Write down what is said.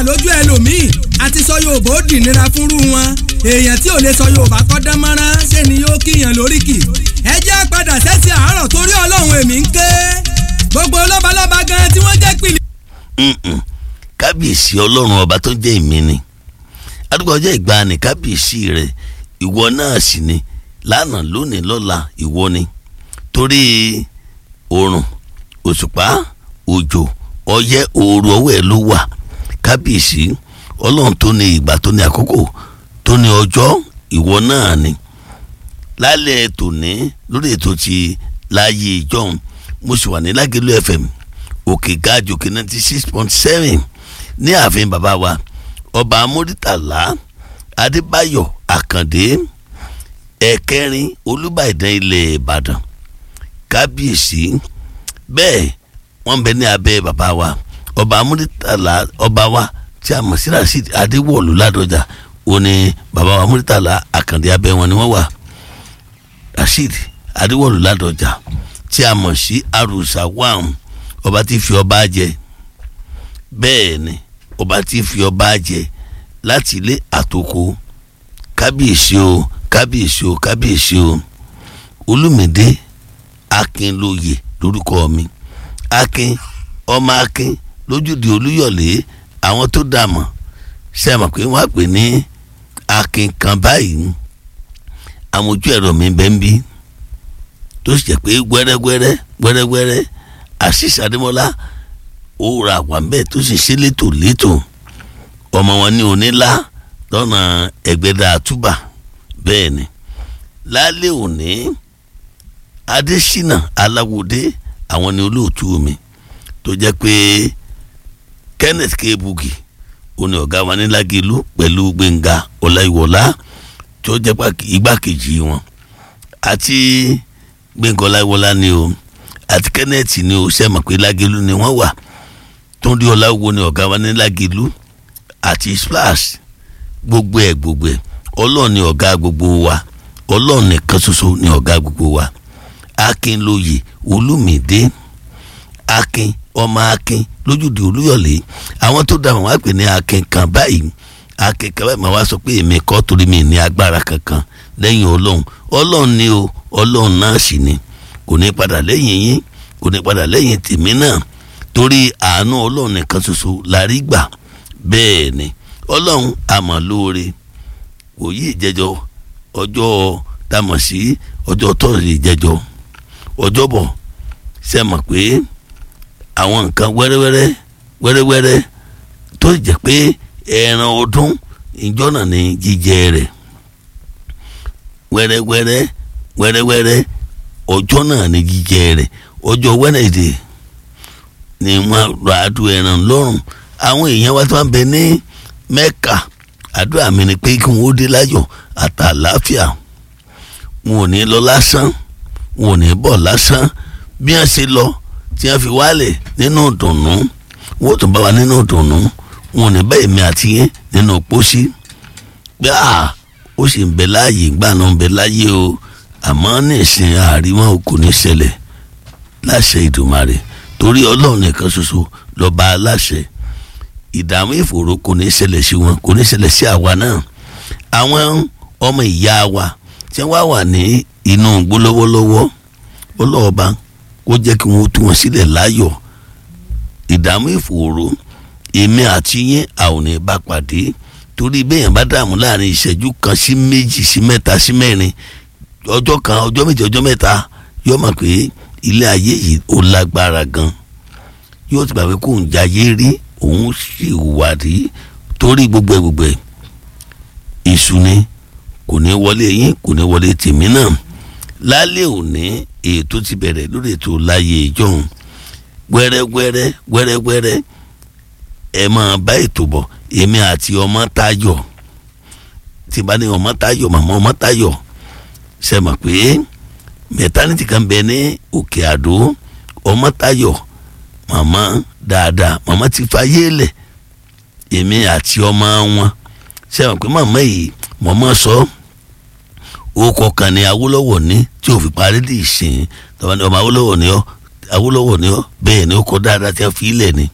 lójú ẹlòmíì àti sọ Yorùbá ó dì nira fúnrú wọn èèyàn tí ò lè sọ Yorùbá kọ́ dán mọ́rán ṣé ni yóò kíyàn lóríkì ẹ jẹ́ padà sẹ́sì àárọ̀ torí Ọlọ́run èmi ń ké gbogbo lọ́balọ́ba gan tí wọ́n jẹ́ pìlì. Mm-mm. kábíyèsí ọlọ́run ọba tó jẹ́ ìmí ni àdúgbò ọjọ́ ìgbàanì kábíyèsí rẹ̀ ìwọ náà sì ni lánàá lónìí lọ́la ìwọ ni torí oòrùn òṣùpá òjò ọyẹ́ ooru ọwọ́ ẹ̀ ló wà kábíyèsí ọlọ́run tó ní ìgbà tó ní àkókò tó ní ọjọ́ ìwọ náà ni lálẹ́ tòní lórí ètò ti láàyè ìjọ́un mo sì wà ní lágẹ̀lú fm òkè gáàjò kí ninety six point seven ní ààfin bàbá wa ọba amúrítàlá adébáyọ̀ àkàndé ẹ̀kẹrin olúbàdàn ilẹ̀ ìbàdàn kábíyèsí bẹ́ẹ̀ wọ́n bẹ ní abẹ́ bàbá wa ọba amúrítàlá ọba wa tí a mọ̀ sí rasheed adéwọ̀lú ládọjà ó ní bàbá wa amúrítàlá àkàndé abẹ́ wọn ni wọ́n wà rasheed adéwọ̀lú ládọjà tí a mọ̀ sí arúsá wàm ọba tí fi ọba jẹ bẹ́ẹ̀ ni ọba tí fi ọba jẹ láti ilé àtòkò kábíyèsí o kábíyèsí o kábíyèsí o olùmìdé akínlóye lórúkọ mi akin ọmọ akin lójúde olúyọ̀lé àwọn tó dà mọ̀ ṣe mọ̀ pé wọ́n á pè ní akin kan báyìí àmójú ẹ̀rọ mi bẹ́ẹ̀ ń bí tó sì jẹ́ pé gbẹ́rẹ́gbẹ́rẹ́ gbẹ́rẹ́gbẹ́rẹ́ àṣìṣe àdémọ́lá ó ra wà ń bẹ́ẹ̀ tó sì ṣe létò létò ọmọ wọn ní onílá lọ́nà ẹgbẹ́dà àtúbà bẹ́ẹ̀ ni lálẹ́ òní adésínà aláwòdé àwọn ni olóòtú mi tó jẹ́ pé kenneth kebugi òní ọ̀gá wa ní lágẹ̀lú pẹ̀lú gbẹ̀ngà ọláìwọlá tó jẹ́ igbákejì wọn àti gbẹ̀ngà ọláìwọlá ni o àti kenneth ni o ṣe mọ̀ pé lágẹ̀lú ni wọ́n wà túndé ọláwo ni ọ̀gá wa ní lágẹ̀lú àti splash gbogbo ẹ̀ gbogbo ẹ̀ ọlọ́run ni ọ̀gá gbogbo wa ọlọ́run nìkan ṣoṣo ni ọ̀gá gbogbo wa akínlóye olùmìdé akin ọmọ akin lójúde olúyọ̀lé àwọn tó dáhùn wá pè ní akin kan báyìí akin kan báyìí máa wá sọ pé èmi kọ́ torí mi ní agbára kankan lẹ́yìn ọlọ́run ọlọ́run ni o ọlọ́run náà sì ni kò ní padà lẹ́yìn yín kò ní padà lẹ́yìn tèmi náà torí àánú ọlọ́run nìkan ṣoṣo la rí gbà bẹ́ẹ̀ ni ọlọ́run àmọ́ lóore wòye ìjẹjọ ọjọ́ tamọ̀ sí ọjọ́ tọ́sí ìjẹjọ ọjọ́bọ̀ ṣe mọ̀ pé àwọn nǹkan wẹ́rẹ́wẹ́rẹ́ wẹ́rẹ́wẹ́rẹ́ tó jẹ́ pé ẹran ọdún ìjọ náà ní jíjẹ rẹ̀ wẹ́rẹ́wẹ́rẹ́ wẹ́rẹ́wẹ́rẹ́ ọjọ́ náà ní jíjẹ rẹ̀ ọjọ́ wẹ́nẹ̀dẹ̀ ni wọ́n ra adùn ẹran lọ́rùn àwọn èèyàn wa tó ń bẹ ní mẹ́ka àdúrà mi ni pé kí wọ́n dé láyọ̀ àtàláfíà wọn ò ní lọ lásán wọn ò ní bọ̀ lásán bí wọ́n ṣe lọ tí wọ́n fi wálẹ̀ nínú ìdùnnú wọ́n tún bá wa nínú ìdùnnú wọn ò ní bá èmi àti yẹn nínú pósí pé à ó sì ń bẹ láàyè ìgbà náà ń bẹ láàyè o àmọ́ ní ìsìn àríwá kò ní ṣẹlẹ̀ láṣẹ Ìdùmarè torí ọlọ́run nìkan ṣoṣo lọ́ba aláṣẹ ìdààmú ìfòòró kò ní ṣẹlẹ̀ sí wọn kò ní ṣẹlẹ̀ sí àwa náà àwọn ọmọ ìyá wa tí wọ́n wà ní inú igbó lọ́wọ́lọ́wọ́ ọlọ́ọ̀ba kó jẹ́ kí wọ́n tú wọn sílẹ̀ láyọ̀ ìdààmú ìfòòró èmi àti yín a ò ní bá pàdé torí bẹ́ẹ̀ bá dààmú láàrin ìṣẹ́jú kan sí méjì sí mẹ́ta sí mẹ́rin ọjọ́ kan ọjọ́ méjì ọjọ́ mẹ́ta yóò mọ̀ pé ilé ayé yìí ó lágbára gan yóò ti gbà pé kò ń jayé rí òun sì wà rí torí gbogbo ẹ gbogbo ẹ iṣu ni kò ní wọlé yín kò ní wọlé tèmi náà lálẹ́ òní ètò ti bẹ̀rẹ̀ lórí ètò láyé ìjọhún wẹ́rẹ́wẹ́rẹ́ wẹ́rẹ́wẹ́rẹ́ ẹ máa bá ètò bọ̀ èmi àti ọmọ Táyọ̀ tí bá ní ọmọ Táyọ̀ màmá ọmọ Táyọ̀ ṣe mọ̀ pé mẹtánítì kan bẹ ní Òkè Àdó ọmọ Táyọ̀ màmá dáadáa màmá ti fayé lẹ̀ èmi àti ọmọ wọn ṣe mọ̀ pé màmá yìí màmá sọ orúkọ kan ní Awólọ́wọ̀ ní tí ò fi parí lè sìn ọmọ Awólọ́wọ̀ ní ọ Awólọ́wọ̀ ní ọ bẹ́ẹ̀ ni ó kọ dáadáa tí a fi ilẹ̀ ni